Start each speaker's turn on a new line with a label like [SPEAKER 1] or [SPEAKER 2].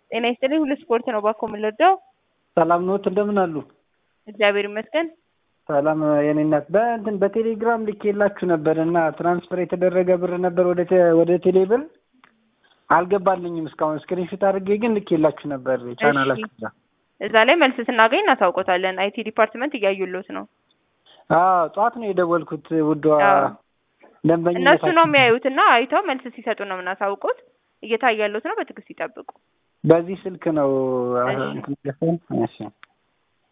[SPEAKER 1] ጤና ይስጥልኝ ሁሉ ስፖርት ነው ባኮ የምንወደው።
[SPEAKER 2] ሰላም ኖት እንደምን አሉ?
[SPEAKER 1] እግዚአብሔር ይመስገን።
[SPEAKER 2] ሰላም የኔ እናት በእንትን በቴሌግራም ልኬላችሁ ነበር እና ትራንስፈር የተደረገ ብር ነበር ወደ ቴ- ወደ ቴሌ ብር አልገባልኝም እስካሁን ስክሪንሾት አድርጌ ግን ልኬላችሁ ነበር ቻናላችሁ ጋር።
[SPEAKER 1] እዛ ላይ መልስ ስናገኝ እናሳውቆታለን። አይቲ ዲፓርትመንት እያዩሎት ነው።
[SPEAKER 2] አዎ ጠዋት ነው የደወልኩት ውዷ
[SPEAKER 1] አዎ።
[SPEAKER 2] ደንበኛ
[SPEAKER 1] እነሱ ነው የሚያዩት እና አይተው መልስ ሲሰጡ ነው የምናሳውቁት። እየታያሉት ነው። በትዕግስት ይጠብቁ።
[SPEAKER 2] በዚህ ስልክ ነው
[SPEAKER 1] እሺ።
[SPEAKER 2] እንትን